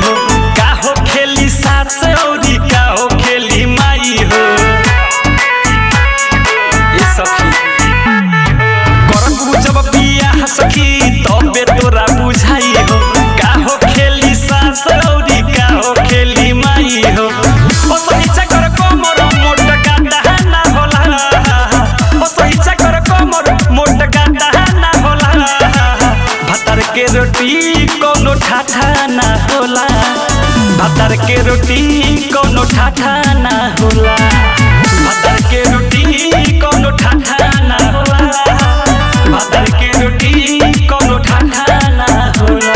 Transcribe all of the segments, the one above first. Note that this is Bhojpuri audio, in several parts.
हो का हो खेली सास औरी का हो खेली माई हो ए सखी करबू जब बियाह सखी तबे तोरा बुझाई हो का हो खेली सास औरी का हो खेली माई हो ओ सही चकर कमर मोट गाता ना होला ओ सही चकर कमर मोट गाता ना होला भातर के रोटी कोनो ठाठा ना होला भातर के रोटी कोनो ठाठा ना होला भातर के रोटी कोनो ठाठा ना होला भातर के रोटी कोनो ठाठा ना होला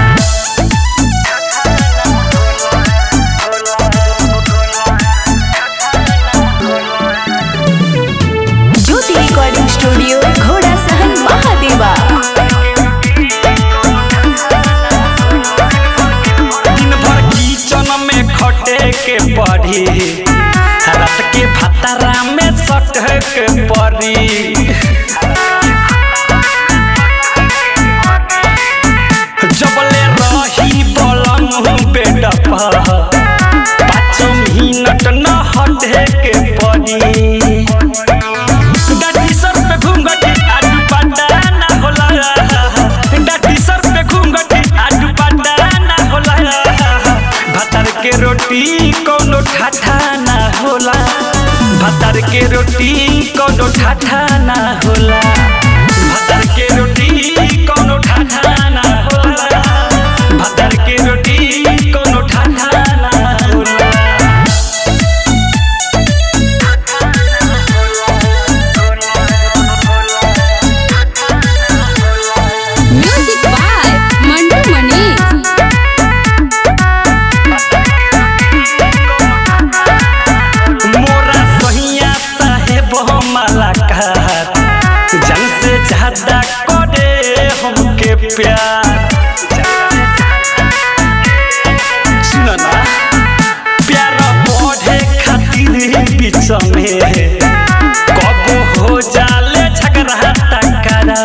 ज्योति रिकॉर्डिंग स्टूडियो घोड़ा सहन महादेवा दिन भर किचन में खटे के पड़ी रात के भतारा में सटे के पड़ी जबले रही बलम बेड पर पाँच मिनट न हटे के पड़ी डाटी सर पे घूंघटी आडू पाटा ना होला डाटी सर पे घूंघटी आडू पाटा ना होला भातर के रोटी कोनो ठाठा ना होला भातर के रोटी कोनो ठाठा ना होला भातर के रोटी कोनो ठाठा ना होला भातर के रोटी कोनो ठाठा ना होला म्यूजिक बाय मंटू मनी मोरा सहिया साहेब हमारा कहत जन से ज्यादा करे हमके प्यार सुन ना प्यार बढ़े खातिर बीच में कब हो जाले झगड़ा टकरा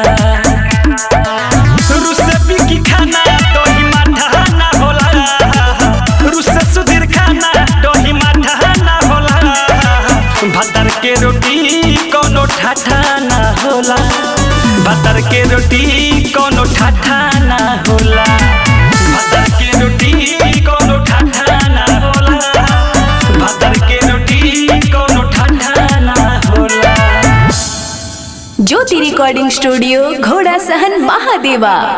रुसे बिकी खाना दही माठा ना होला रुसे सुधीर खाना दही माठा ना होला भातर के रोटी कोनो ठाठा ना होला भातर के रोटी कोनो ठाठा ना होला भातर के रोटी कोनो ठाठा ना होला भातर के रोटी कोनो ठाठा ना होला ज्योति रिकॉर्डिंग स्टूडियो घोड़ा सहन महादेवा